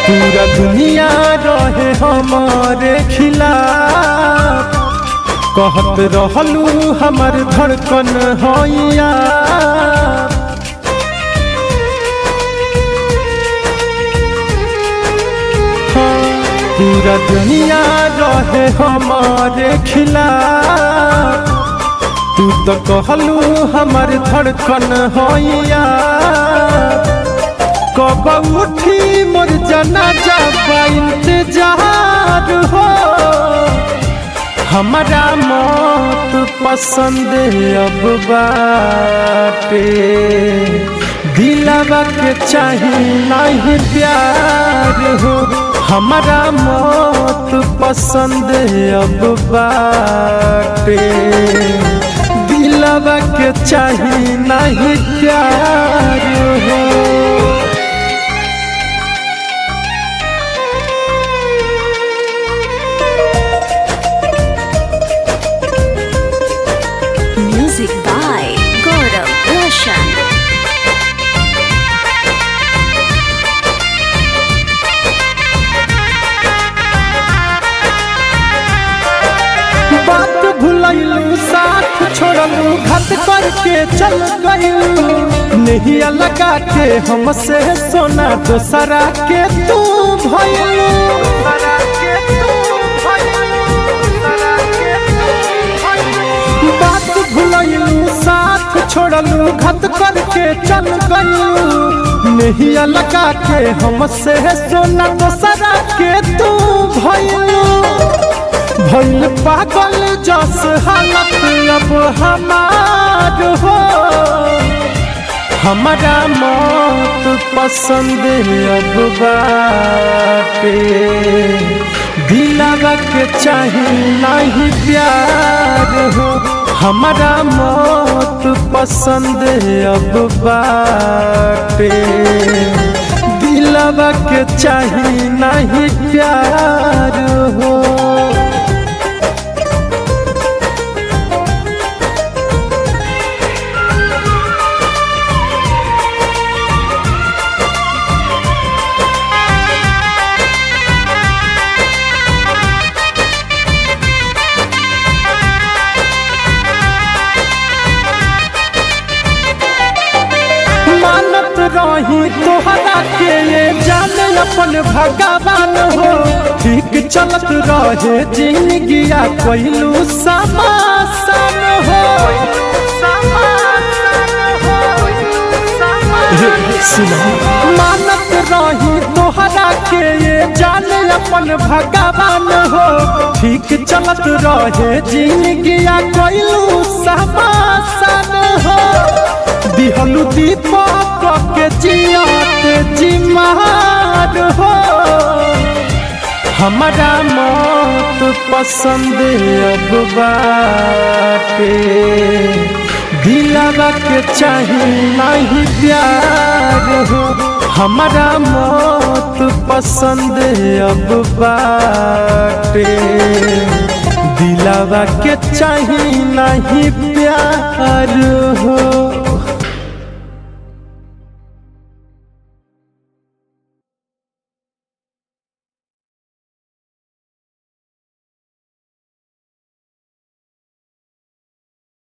पूरा दुनिया रहे हमारे खिलाफ कहत रहलू हमर धड़कन होइया पूरा दुनिया रहे हमारे खिलाफ तू तो कहलू हमर धड़कन होइया कब उठी मोर जनाजा बा इंतजार हो हमारा मौत पसंद अब बाटे दिलावा के चाही नहीं प्यार हो हमारा मौत पसंद अब बाटे दिलावा के चाही नहीं प्यार हो Music by Gaurav Roshan. बात भुलैलू साथ छोड़लू घट करके चल गईलू नहीं लगा के हमसे सोना दोसरा के तू भइलू बात भुलैलू साथ छोड़लू घट करके चल गईलू नहीं लगा के हमसे सोना दोसरा के तू भइलू भइल पागल जस हालत अब हमार हो हमारा मौत पसंद अब बाटे दिलावा के चाही नहीं प्यार हो हमारा मौत पसंद अब बाटे दिलावा के चाही नहीं प्यार हो मानत रही तोहरा के ये जाने अपन भगवान हो ठीक चलत रहे जिंदगिया कोइलू समासन हो मानत रही तोहरा के ये जाने अपन भगवान हो ठीक चलत रहे जिंदगिया कोइलू समासन हो दिहलू दीपक के जियात जिमार हो हमारा मौत पसंद अब बाटे दिलावा के चाही नहीं प्यार हो हमारा मौत पसंद अब बाटे दिलावा के चाही नहीं प्यार